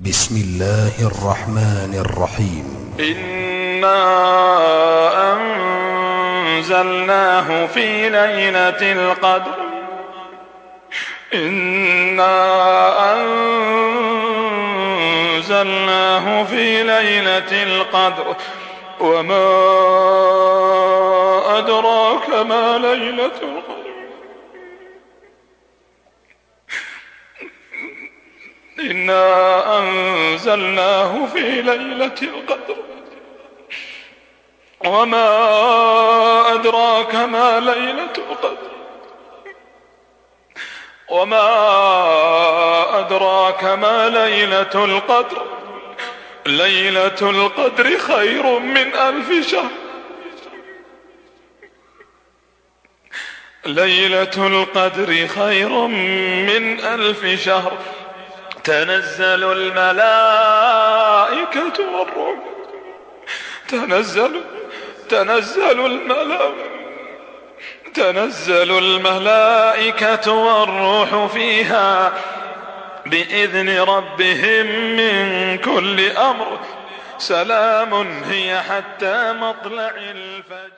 بسم الله الرحمن الرحيم إنا أنزلناه في ليلة القدر إنا أنزلناه في ليلة القدر وما أدراك ما ليلة القدر إنا أنزلناه في ليلة القدر وما أدراك ما ليلة القدر وما أدراك ما ليلة القدر ليلة القدر خير من ألف شهر ليلة القدر خير من ألف شهر تنزل الملائكة والروح تنزل تنزل الملائكة تنزل الملائكة والروح فيها بإذن ربهم من كل أمر سلام هي حتى مطلع الفجر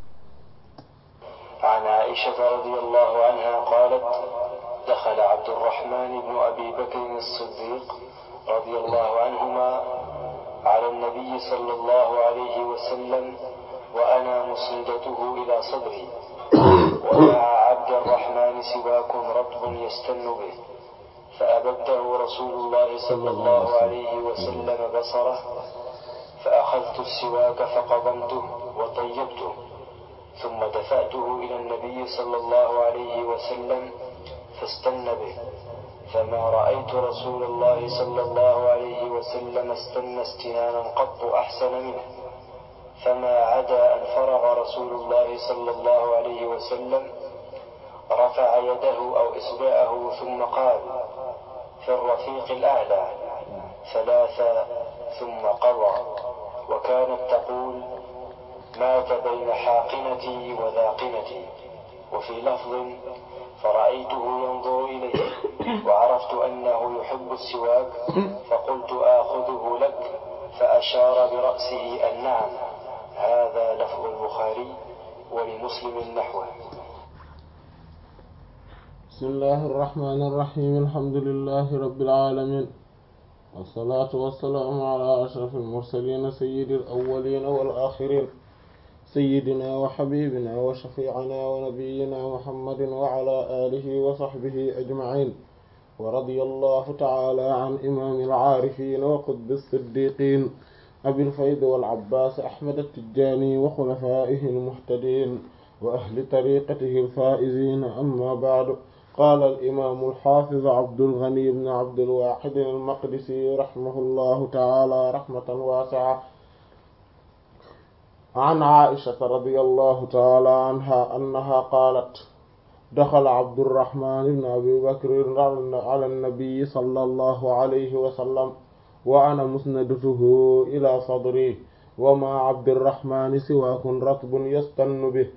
عن عائشة رضي الله عنها قالت دخل عبد الرحمن بن أبي بكر الصديق رضي الله عنهما على النبي صلى الله عليه وسلم وأنا مسندته إلى صدري ومع عبد الرحمن سواك رطب يستن به فأبده رسول الله صلى الله عليه وسلم بصره فأخذت السواك فقضمته وطيبته ثم دفعته إلى النبي صلى الله عليه وسلم فاستن به فما رأيت رسول الله صلى الله عليه وسلم استن استنانا قط أحسن منه فما عدا أن فرغ رسول الله صلى الله عليه وسلم رفع يده أو إصبعه ثم قال في الرفيق الأعلى ثلاثا ثم قضى وكانت تقول مات بين حاقنتي وذاقنتي وفي لفظ فرأيته ينظر إليه وعرفت أنه يحب السواك فقلت آخذه لك فأشار برأسه أن نعم هذا لفظ البخاري ولمسلم نحوه بسم الله الرحمن الرحيم الحمد لله رب العالمين والصلاة والسلام على أشرف المرسلين سيد الأولين والآخرين سيدنا وحبيبنا وشفيعنا ونبينا محمد وعلى آله وصحبه أجمعين ورضي الله تعالى عن إمام العارفين وقطب الصديقين أبي الفيض والعباس أحمد التجاني وخلفائه المهتدين وأهل طريقته الفائزين أما بعد قال الإمام الحافظ عبد الغني بن عبد الواحد المقدسي رحمه الله تعالى رحمة واسعة عن عائشة رضي الله تعالى عنها أنها قالت دخل عبد الرحمن بن أبي بكر على النبي صلى الله عليه وسلم وأنا مسندته إلى صدري وما عبد الرحمن سواك رطب يستن به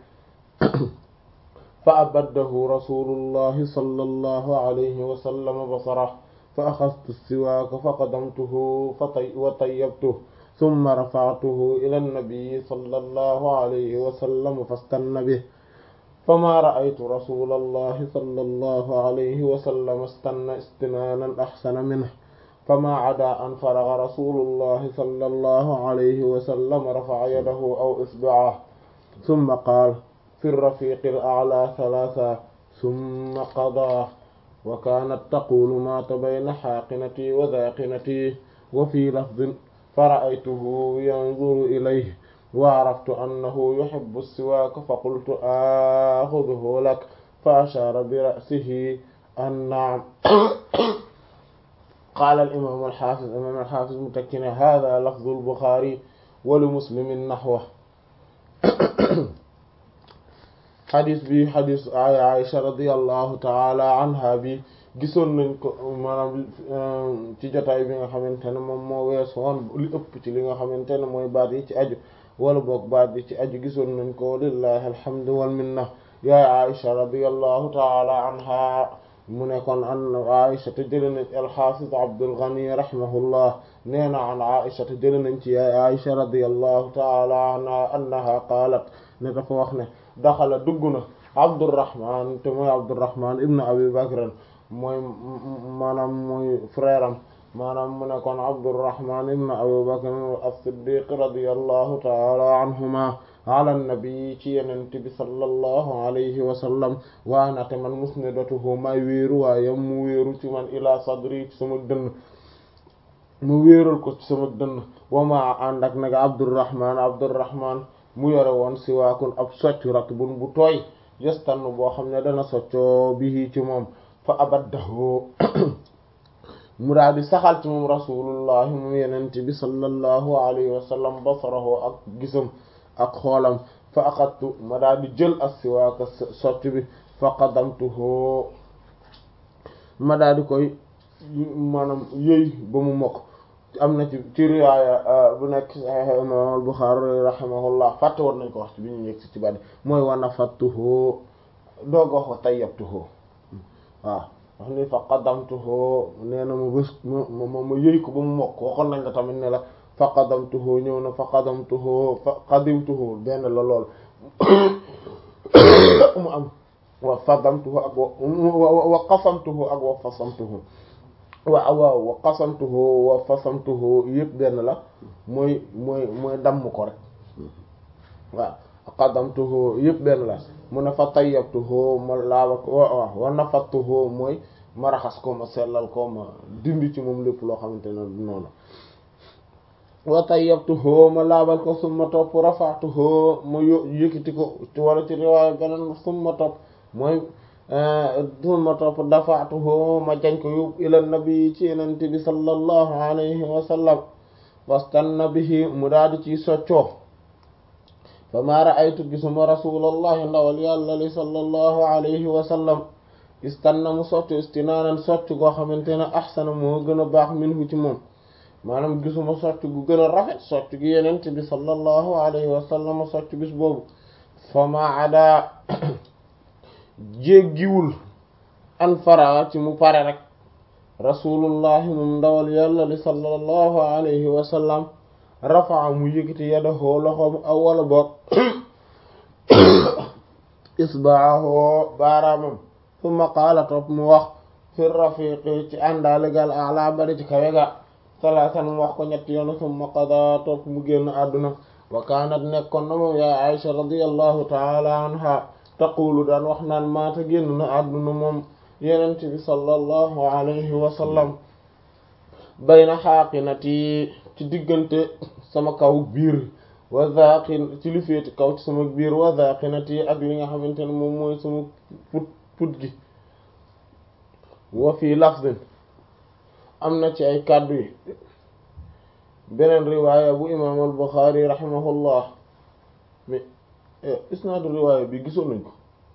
فأبده رسول الله صلى الله عليه وسلم بصره فأخذت السواك فقدمته فطي وطيبته ثم رفعته إلى النبي صلى الله عليه وسلم فاستن به فما رأيت رسول الله صلى الله عليه وسلم استن استنانا أحسن منه فما عدا أن فرغ رسول الله صلى الله عليه وسلم رفع يده أو إصبعه ثم قال في الرفيق الأعلى ثلاثة ثم قضى وكانت تقول مات بين حاقنتي وذاقنتي وفي لفظ فرأيته ينظر إليه وعرفت أنه يحب السواك فقلت آخذه لك فأشار برأسه أن نعم قال الإمام الحافظ الإمام الحافظ متكنا هذا لفظ البخاري ولمسلم نحوه xadis bi xadis ay Aïcha radiallahu taala anha bi gisoon nañ ko maanaam ci jotaay bi nga xamante ne moom moo wees woon li ëpp ci li nga xamante ne mooy baat yi ci aju wala boog baat yi ci aju gisoon nañ ko lillahi alhamdu wal minna yaay Aïcha radiallahu taala anha mu ne kon an Aisha te jële nañ al-Hafiz Abdul Ghani rahimahullah nee na an Aisha te jële nañ ci Aisha radiyallahu ta'ala anha annaha qaalat ne dafa wax ne daxala dugg na Abdurrahman te mooy Abdurrahman ibn Abi Bakr mooy maanaam mooy frère am maanaam mu ne kon Abdurrahman ibn Abi Bakr as-Siddiq radiyallahu ta'ala anhuma ala nabi ci yenent bi sallallahu alayhi wa sallam waana te man musnidatuhu may wéeru waayam mu wéeru ci man ila sadri ci sama dënn mu wéeral ko ci sama dënn wama ànd ak nag Abdurrahman Abdurrahman mu yore woon siwaakun ab socc ratbun bu tooy yestan boo xam ne dana soccoo bihi ci moom fa abaddahu mu daal di saxal ci moom rasulullahi moom yenente bi sallallahu alayhi wa sallam basarahu ak gisam ak xoolam fa axadtu ma daal di jël as-siwaaka socc bi fa qadamtuhu ma daal di koy maanaam yëy ba mu mokk am na ci ci riwaaya bu nekk Sahih imam al-Bukhari rahimahullah fàtte woon nañ ko wax ci bi ñu yegg si ci bàddi mooy wa nafattuhu doog wax wa tayyabtuhu waaw wax ni fa qadamtuhu nee na ma bés ma ma ma yëy ko ba mu mokk waxoon nañ la tamit ne la fa qadamtuhu ñëw na fa qadamtuhu fa qadimtuhu benn la lool mu am wa fadamtuhu ak wa wa qasamtuhu ak wa fasamtuhu wa waaw wa qasamtuhu wa fasamtuhu yëpp benn la mooy mooy mooy damm ko rek waaw qadamtuhu yëpp benn la mu ne fa tayyabtuhu ma laaba ko waaw wa nafattuhu mooy ma raxas ko ma sellal ko ma dindi ci moom lépp loo xamante ne noonu wa tayyabtuhu ma laabal ko summa topp rafa'tuhu ma yo yëkkati ko wala ci riwaaya beneen summa topp mooy summa topp dafa'tuhu ma jañ ko yóbbu ila nabi ci yenent bi sallallahu alayhi wa sallam wastanna bihi mu daadi ci soccoo fa ma ra'aytu gisuma rasulallahi ndawal yàlla li sallallahu alayhi wa sallam istanna mu soccu istinaanan socc goo xamante ne ahsana moo gën a baax minhu ci moom maanaam gisuma socc gu gën a rafet socc gi yenent bi sallallahu alayhi wa sallam socc bis boobu fa ma ada jéggiwul an fara ci mu pare rek rasulullahi moom ndawal yàlla li sallallahu alayhi wa sallam rafaa mu yëkkati yadahu loxoom aw wala boog isbaahu baaraamam summa qaala topp mu wax fi rafiqi ci àndaalegal ala bari ci kawe ga salaasan mu wax ko ñetti yoon summa qada topp mu génn àdduna wa kaanat nekkoon na moom yaa Aisha radiyallahu taala anha taqulu daan wax naan maata génn na àdduna moom yenent bi sallallahu alayhi wa sallam bayna xaaqinati ci diggante sama kaw biir wa zaqin ci li féeti kaw ci sama biir wa zaqinati ak li nga xamante ne moom mooy sama put put gi wa fii lafzin am na ci ay kàddu yi beneen riwaaya bu imaam al Buxaari rahimahullah mais isnaadu riwaaya bi gisoon nañ ko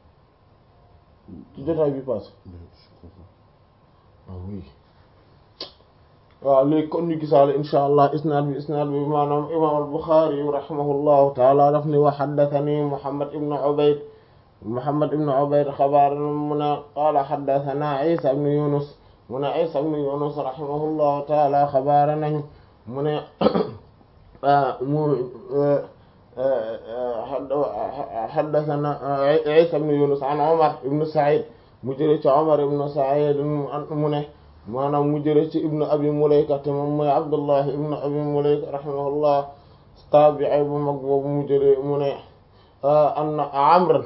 ci jotaay bi passé ah oui waaw léegi kon ñu gisaale insha allah isnaad bi isnaad bi maanaam imaam al Buxaari rahimahullahu taala daf ni wa haddathani Muhammad ibn Ubayd Muhammad ibn Ubayd xabaar mu ne qaala haddathana Isa ibn Yunus mu ne Isa ibn Yunus rahimahullahu taala xabaar nañu mu ne mu haddathana Isa ibn Yunus an Umar ibn Sa'id mu jële ci Umar ibn Sa'id mu ne maanaam mu jële ci ibnu abi mulayka te moom mooy abdullah ibnu abi mulayka rahimahullah tabi'i bu mag boobu mu jële mu ne anna amr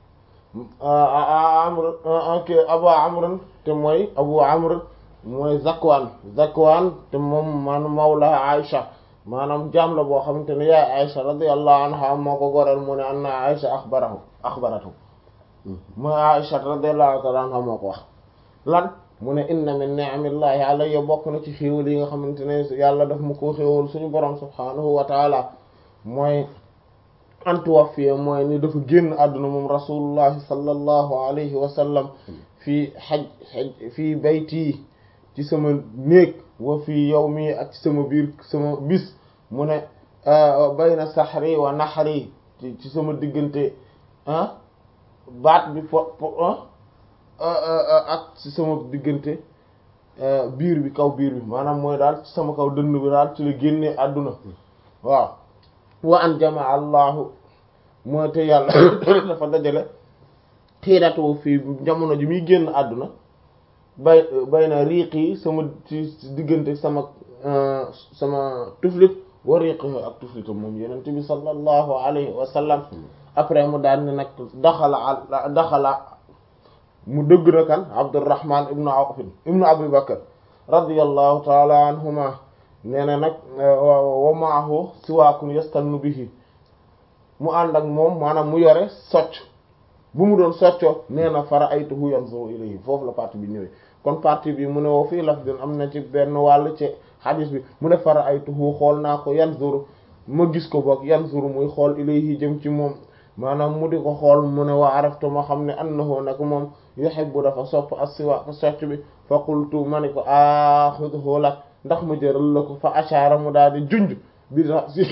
amr ke abu amr te mooy abu amr mooy zakwan zakwan te moom man mawla aisha maanaam jaam la boo xamante ne yaay aisha radiyallahu anha moo ko goreel mu ne anna aisha axbarahu axbaratu mooy aisha radiyallahu ta'ala anha moo ko wax lan mu ne inna min ni'amillahi alayya bokk na ci xéewal yi nga xamante ne yàlla daf mu ko xéewal suñu borom subhaanahu wa taala mooy antuwaffiye mooy ni dafa génn àdduna moom rasulullahi sallallahu alayhi wa sallam fii xaj xaj fii bayti ci sama néeg wa fii yawmi ak ci sama biir sama bis mu ne bayna saxri wa naxri ci sama diggante ah baat bi po ak ci sama diggante biir bi kaw biir bi maanaam mooy daal ci sama kaw dënn bi daal ci la génnee àdduna waaw wa an jamaa allahu mooy te yàlla dafa dajale xiidatu fii jamono ji muy génn àdduna bay bay na riiq yi sama ci diggante sama sama tuflit wa riiq ak tuflitam moom yenent bi sallallahu alayhi wa sallam après mu daal ne nag daxala daxala mu dëgg na kan Abdurrahman ibnu Awf ibnu Abi Bakr radiyallahu taala anhuma nee na nag wa maahu siwaakun yastannu bihi mu ànd ak moom maanaam mu yore socc bu mu doon soccoo nee na fara aytuhu yanzuru ilayhi foofu la partie bi ñëwee kon partie bi mu ne woo fii lafdin am na ci benn wàll ci hadis bi mu ne fara aytuhu xool naa ko yanzuru ma gis ko boog yanzuru muy xool ilayhi jëm ci moom maanaam mu di ko xool mu ne waa araftu ma xam ne annahu nag moom yuhibbu dafa sopp as-siwaak socc bi fa qultu ma ni ko axuduhu lak ndax ma jëral la ko fa ashaara mu daal di junj bi ra'si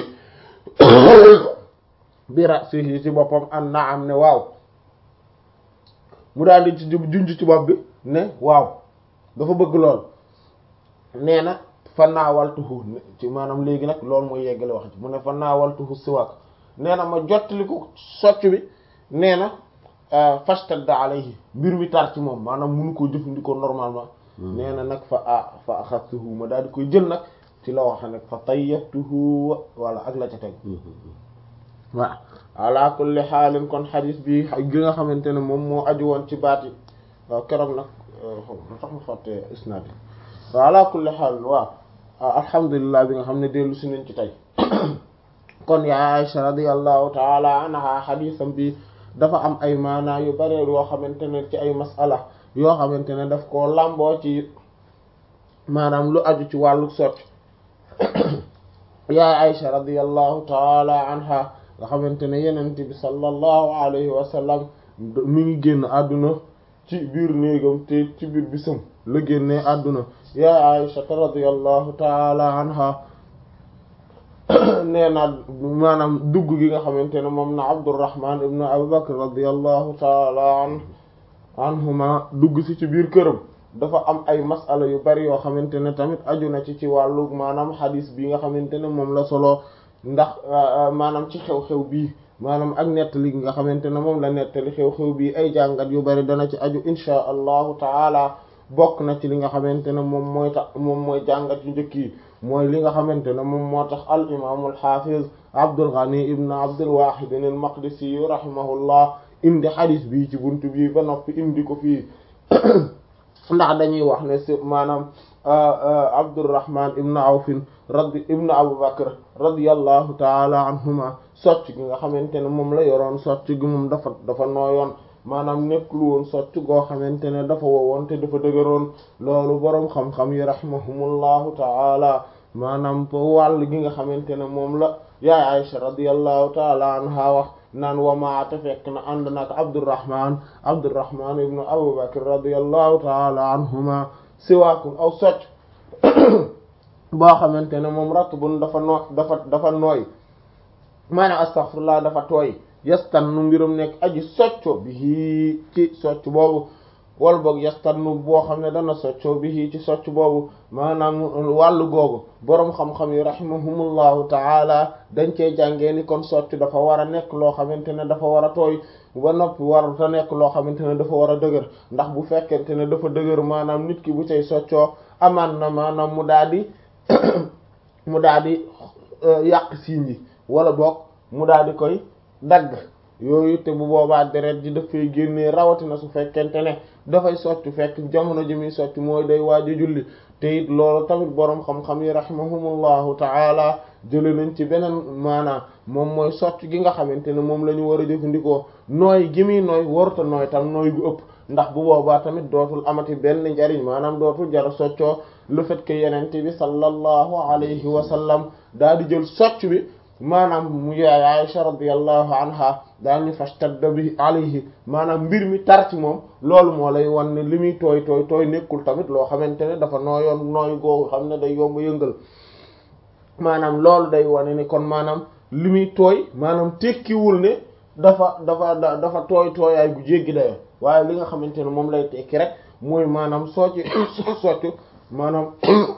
bi ra'sihi ci boppam an naam ne waaw mu daal di ci junj ci bopp bi ne waaw dafa bëgg lool nee na fa naawaltuhu ci maanaam léegi nag loolu mooy yeggale wax ci mu ne fa naawaltuhu siwaak nee na ma jottali ko socc bi nee na fashtadda alayhi mbir mi tar ci moom maanaam munu koo jëfandikoo normalement nee na nag fa a fa axadtuhu ma daal di koy jël nag ci la wax nag fa tayyabtuhu wala ak la ca teg waaw ala kulli xaalin kon xadis bi gi nga xamante ne moom moo aju woon ci baat yi waaw keroog nag lu tax ma fàtte isnaad yi waaw ala kulli xaalin waaw alhamdulilah bi nga xam ne dellu si nañ ci tey kon yaa Aïcha radiyallahu taala anha xadisam bi dafa am ay maanaa yu bare yoo xamante ne ci ay masala yoo xamante ne daf koo làmboo ci maanaam lu aju ci wàllu socc yaa Aïcha radiyallahu taala anha nga xamante ne yenent bi sallallahu alayhi wa sallam mi ngi génn àdduna ci biir néegam te ci biir bisam la génnee àdduna yaa Aïcha radiyallahu taala anha nee na maanaam dugg gi nga xamante ne moom na Abdurrahman ibnu Abu Bakr radiyallahu taala an anhuma dugg si ci biir këram dafa am ay masala yu bari yoo xamante ne tamit aju na ci ci wàllu maanaam xadis bi nga xamante ne moom la solo ndax maanaam ci xew-xew bii maanaam ak nettali nga xamante ne moom la nettali xew-xew bii ay jàngat yu bari dana ci aju inchaa allahu taala bokk na ci li nga xamante ne moom mooy tax moom mooy jàngat yu njëkk yi mooy li nga xamante ne moom moo tax al imaamu al xaafiz Abdul Ghani ibn Abdul Wahid al Maqdisi rahimahullah indi xadis bii ci buntu bii ba noppi indi ko fii ndax dañuy wax ne si maanaam Abdurrahman ibn Awfin radi ibn Abu Bakr radiyallahu taala anhuma socc gi nga xamante ne moom la yoroon socc gi moom dafa dafa nooyoon maanaam nekkul woon socc goo xamante ne dafa wowoon te dafa dëgëroon loolu boroom xam-xam yi rahimahumullahu taala maanaam wàll gi nga xamante ne moom la yaay Aisha radiyallahu taala anha wax naan wamaate fekk na ànd nag Abdurrahman Abdurrahman ibnu Abu Bakr radiyallahu taala anhuma siwaakun aw socc boo xamante ne moom ratbun dafa noo dafa dafa nooy maanaam astaghfirullah dafa tooy yastannu mbirum nekk aji socco bi ci socc boobu wala boog yastannu boo xam ne dana socco bi ci socc boobu maanaam wàllu googu boroom xam-xam yi rahimahumullahu taala dañ cey jàngee ni kon socc dafa war a nekk loo xamante ne dafa war a tooy ba noppi war ta nekk loo xamante ne dafa war a dëgër ndax bu fekkente ne dafa dëgër maanaam nit ki bu cay soccoo amaan na maanaam mu daal di mu daal di yàq siiñ yi wala boog mu daal di koy dagg yooyu te bu boobaa deret ji dafay génnee rawatina su fekkente ne dafay soccu fekk jamono ji muy soccu mooy day waaj a julli te it loolu tamit boroom xam-xam yi rahimahumullahu taala jële nañ ci beneen maanaam moom mooy socc gi nga xamante ne moom la ñu war a jëfandikoo nooy gi muy nooy waruta nooy tam nooy gu ëpp ndax bu boobaa tamit dootul amati benn njariñ maanaam dootul jara soccoo le fait que yenente bi sallallahu alayhi wa sallam daal di jël socc bi maanaam mu yaay Aisha radiyallahu anha daal ñu fashtadda bi alayhi maanaam mbir mi tar ci moom loolu moo lay wan ne li muy tooy tooy tooy nekkul tamit loo xamante ne dafa nooyoon nooy googu xam ne day yomb yëngal maanaam loolu day wane ni kon maanaam li muy tooy maanaam tekkiwul ne dafa dafa dafa tooy tooyaay gu jéggi dayo waaye li nga xamante ne moom lay tekki rek mooy maanaam soo ci soccu maanaam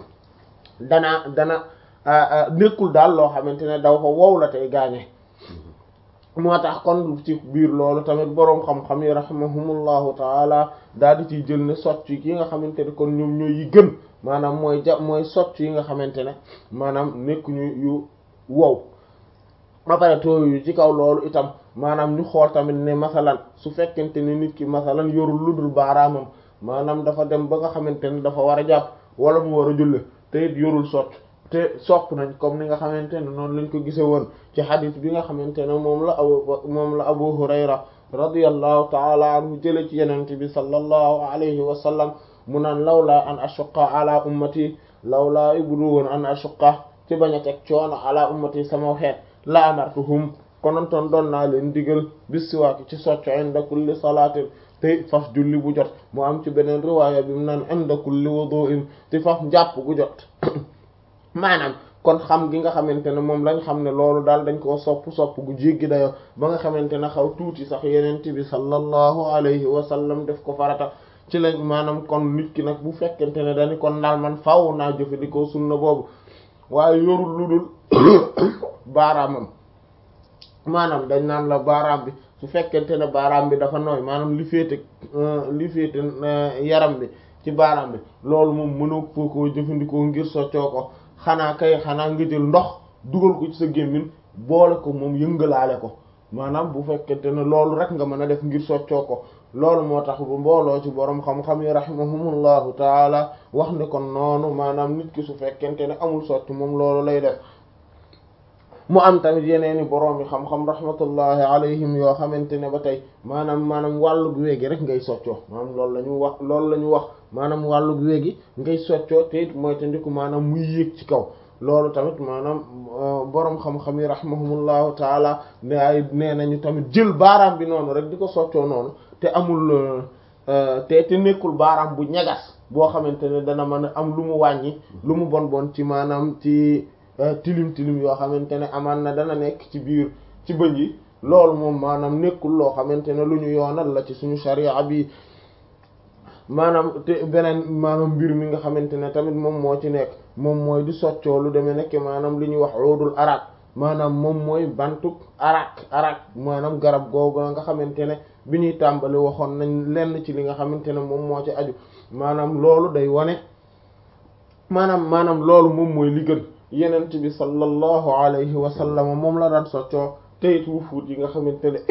dana dana nekkul daal loo xamante ne daw ko wow la tey gaañe moo tax kon ci biir loolu tamit boroom xam-xam yi rahimahumullahu taala daal di ciy jël ne socc yi nga xamante ne kon ñoom ñooy yi gën maanaam mooy ja mooy socc yi nga xamante ne maanaam nekkuñu yu wow ba pare tooyu ci kaw loolu itam maanaam ñu xool tamit ne masalan su fekkente ne nit ki masalan yorul lu dul baaraamam maanaam dafa dem ba nga xamante ne dafa war a jàpp wala mu war a julle te it yorul socc te sopp nañ comme ni nga xamante ne noonu lañ ko gise woon ci xadis bi nga xamante ne moom la abu moom la abu hurayra radiyallahu taala anhu jële ci yenente bi sallallahu alayhi wa sallam mu naan lawlaa an ashuqqa ala ummati lawlaa ibdu woon an ashuqqa ci bañ a teg coono ala ummati sama xeet la amartuhum konontoon doon naa leen digal bis siwaaki ci socco inda kulli salaatin te faf julli bu jot mu am ci beneen riwaaya bi mu naan inda kulli wudu'in te faf njàpp gu jot maanaam kon xam gi nga xamante ne moom lañ xam ne loolu daal dañ koo sopp sopp gu jéggi dayo ba nga xamante ne xaw tuuti sax yenent bi sallallahu alayhi wa sallam def ko farata ci lañ maanaam kon nit ki nag bu fekkente ne dañu kon daal man faaw naa jëfandikoo sunna boobu waaye yorul lu dul baaraamam maanaam dañ naan la baaraam bi su fekkente ne baaraam bi dafa nooy maanaam li féete li féete yaram bi ci baaraam bi loolu moom mënoo foo koo jëfandikoo ngir soccoo ko xanaa kay xanaa nga jël ndox dugal ko ci sa gémmiñ boole ko moom yëngalaale ko maanaam bu fekkente ne loolu rek nga mën a def ngir soccoo ko loolu moo tax bu mbooloo ci borom xam-xam yi rahimahumullahu taala wax ne kon noonu maanaam nit ki su fekkente ne amul socc moom loolu lay def mu am tamit yeneeni boroom yi xam-xam rahmatullahi alayhim yoo xamante ne ba tey maanaam maanaam wàllu gu weegi rek ngay soccoo maanaam loolu la ñu wax loolu la ñu wax maanaam wàllu gu weegi ngay soccoo te it mooy te ndiku maanaam muy yéeg ci kaw loolu tamit maanaam boroom xam-xam yi rahimahumullahu taala ne ay nee nañu tamit jël baaraam bi noonu rek di ko soccoo noonu te amul te te nekkul baaraam bu ñagas boo xamante ne dana mën a am lu mu wàññi lu mu bon bon ci maanaam ci tilim tilim yoo xamante ne amaan na dana nekk ci biir ci bëñ yi loolu moom maanaam nekkul loo xamante ne lu ñu yoonal la ci suñu sharia bi maanaam te beneen maanaam mbir mi nga xamante ne tamit moom moo ci nekk moom mooy di soccoo lu demee nekk maanaam li ñuy wax roodul arak maanaam moom mooy bantuk arak arak maanaam garab googu nga xamante ne bi ñuy tàmbali waxoon nañ lenn ci li nga xamante ne moom moo ci aju maanaam loolu day wane maanaam maanaam loolu moom mooy li gën yenent bi sallallahu alayhi wa sallam moom la daan soccoo teyit wu fuut yi nga xamante ne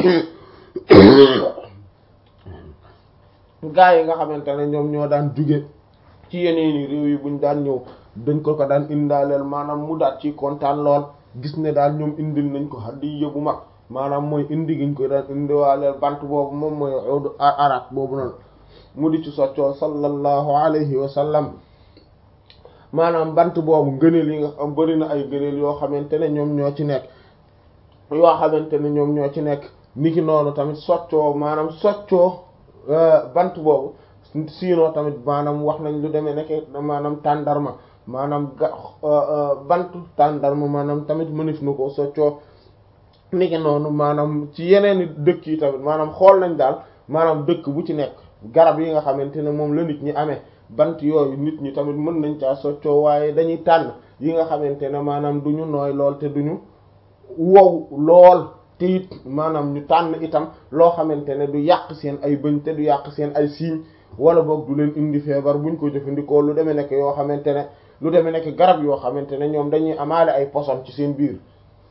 gaa yi nga xamante ne ñoom ñoo daan juge ci yeneeni réew yi buñ daan ñëw dañ ko ko daan indaaleel maanaam mu daat ci kontaan lool gis ne daal ñoom indil nañ ko hadiya bu mag maanaam mooy indi giñ ko daan indiwaaleel bant boobu moom mooy udu arak boobu noonu mu di ci soccoo sallallahu alayhi wa sallam maanaam bant boobu ngëneel yi nga xam bari na ay ngëneel yoo xamante ne ñoom ñoo ci nekk yoo xamante ne ñoom ñoo ci nekk niki noonu tamit soccoo maanaam soccoo bant boobu sinon tamit maanaam wax nañ lu demee nekk maanaam tàndarma maanaam ga bantu tàndarma maanaam tamit mënif na ko soccoo niki noonu maanaam ci yeneeni dëkk yi tamit maanaam xool nañ daal maanaam dëkk bu ci nekk garab yi nga xamante ne moom la nit ñi amee bant yooyu nit ñi tamit mën nañ caa soccoo waaye dañuy tànn yi nga xamante ne maanaam du ñu nooy lool te duñu wow lool te it maanaam ñu tànn itam loo xamante ne du yàq seen ay bëñ te du yàq seen ay siiñ wala boog du leen indi feebar buñ ko jëfandikoo lu demee nekk yoo xamante ne lu demee nekk garab yoo xamante ne ñoom dañuy amaale ay poson ci seen biir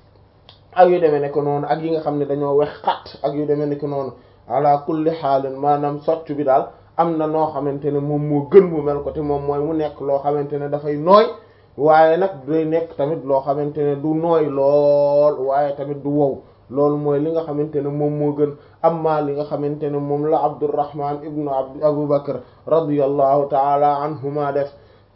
ak yu demee nekk noonu ak yi nga xam ne dañoo wex xat ak yu demee nekk noonu ala kulli xaalin maanaam socc bi daal am na noo xamante ne moom moo gën mu mel ko te moom mooy mu nekk loo xamante ne dafay nooy waaye nag day nekk tamit loo xamante ne du nooy lool waaye tamit du wow loolu mooy li nga xamante ne moom moo gën amma li nga xamante ne moom la Abdurrahman ibnu abd Abu Bakr radiyallahu taala anhuma def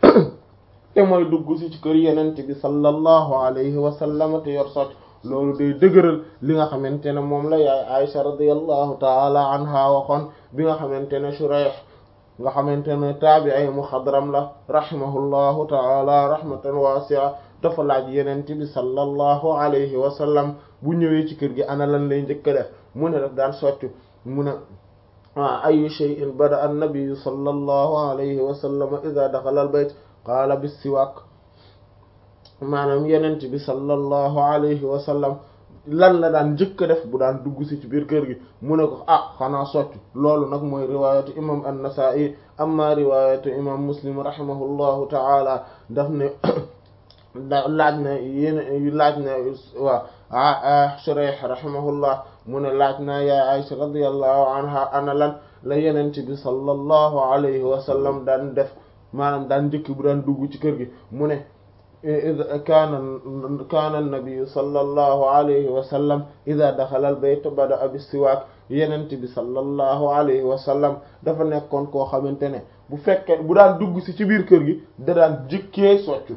te mooy dugg si ci kër yenente bi sallallahu alayhi wa sallam te yor socc loolu day dëgëral li nga xamante ne moom la yaay Aisha radiyallahu taala anha waxoon bi nga xamante ne Shurayh nga xamante ne taabi'i muxadram la rahimahullahu taala rahmatan wasi'a dafa laaj yenente bi sallallahu alayhi wa sallam bu ñëwee ci kër gi ana lan lay njëkk a def mu ne daf daan soccu mu ne ayu shay'in bada annabiyu sallallahu alayhi wa sallam ida daxala al bayt qaala bissiwaak maanaam yenent bi sallallahu alayhi wa sallam lan la daan njëkk a def bu daan dugg si ci biir kër gi mu ne ko ah xanaa soccu loolu nag mooy riwayatu imam an-Nasa'i amma riwayatu imam Muslim rahimahullahu ta'ala daf ne da laaj na yéen laaj na waa Shurayh rahimahullah mu ne laaj na ya Aisha radiyallahu anha ana lan la yenent bi sallallahu alayhi wa sallam daan def maanaam daan njëkk bu daan dugg ci kër gi mu ne kaana kaana nabiyu sallallahu alayhi wa sallam ida daxala al bayt bada bis-siwaak yenent bi sallallahu alayhi wa sallam dafa nekkoon koo xamante ne bu fekkee bu daan dugg si ci biir kër gi da daan jëkkee soccu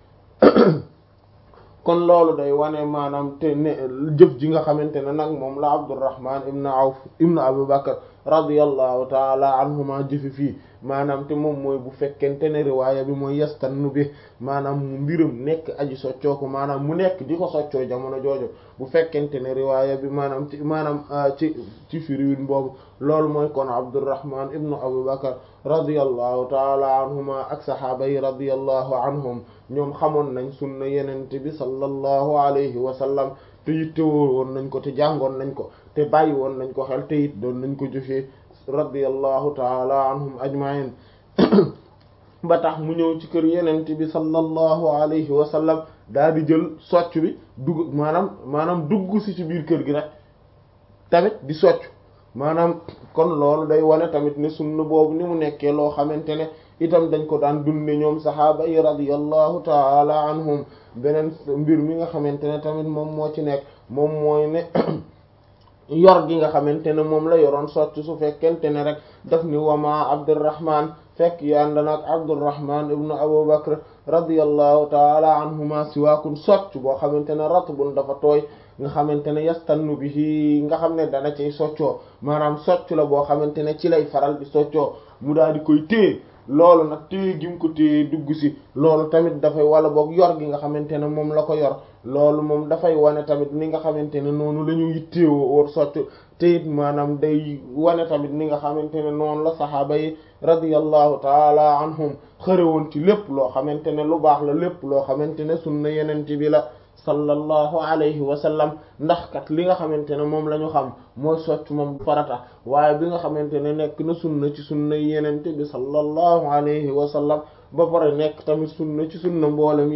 kon loolu day wane maanaam te ne jëf ji nga xamante ne nag moom la Abdurrahman ibn Awf ibn Abu Bakr radiyallahu taala anhuma jëfi fii maanaam te moom mooy bu fekkente ne riwaaya bi mooy yastannu bi maanaam mu mbiram nekk aji soccoo ko maanaam mu nekk di ko soccoo jamono joojo bu fekkente ne riwaaya bi maanaam ci maanaam ci ci firiwin boobu loolu mooy kon Abdurrahman ibn Abu Bakr radiyallahu taala anhuma ak sahaaba yi radiyallahu anhum ñoom xamoon nañ sunna yenente bi sallallahu alayhi wa sallam te yittewoo woon nañ ko te jàngoon nañ ko te bàyyi woon nañ ko xel te it doon nañ ko jëfee radiyallahu taala anhum ajma'in ba tax mu ñëw ci kër yenente bi sallallahu alayhi wa sallam daal di jël socc bi dugg maanaam maanaam dugg si ci biir kër gi rek tamit di socc maanaam kon loolu day wane tamit ne sunna boobu ni mu nekkee loo xamante ne itam dañ ko daan dunde ñoom sahaaba yi radiyallahu taala anhum beneen mbir mi nga xamante ne tamit moom moo ci nekk moom mooy ne yor gi nga xamante ne moom la yoroon socc su fekkente ne rek daf ni wama Abdurrahman fekk yanda nag Abdurrahman ibnu Abu Bakr radiyallahu taala anhuma siwaakun socc boo xamante ne ratbun dafa tooy nga xamante ne yastannu bihi nga xam ne dana ciy soccoo maanaam socc la boo xamante ne ci lay faral di soccoo mu daal di koy téye loolu nag téye gi mu ko téye dugg si loolu tamit dafay wala boog yor gi nga xamante ne moom la ko yor loolu moom dafay wane tamit ni nga xamante ne noonu la ñu yitteewoo war socc te it maanaam day wane tamit ni nga xamante ne noonu la saxaaba yi radiyallahu taala anhum xërewoon ci lépp loo xamante ne lu baax la lépp loo xamante ne sunna yenente bi la sallallahu alayhi wa sallam ndax kat li nga xamante ne moom la ñu xam mooy socc moom farata waaye bi nga xamante ne nekk na sunna ci sunna yenente bi sallallahu alayhi wa sallam ba pare nekk tamit sunna ci sunna mboolem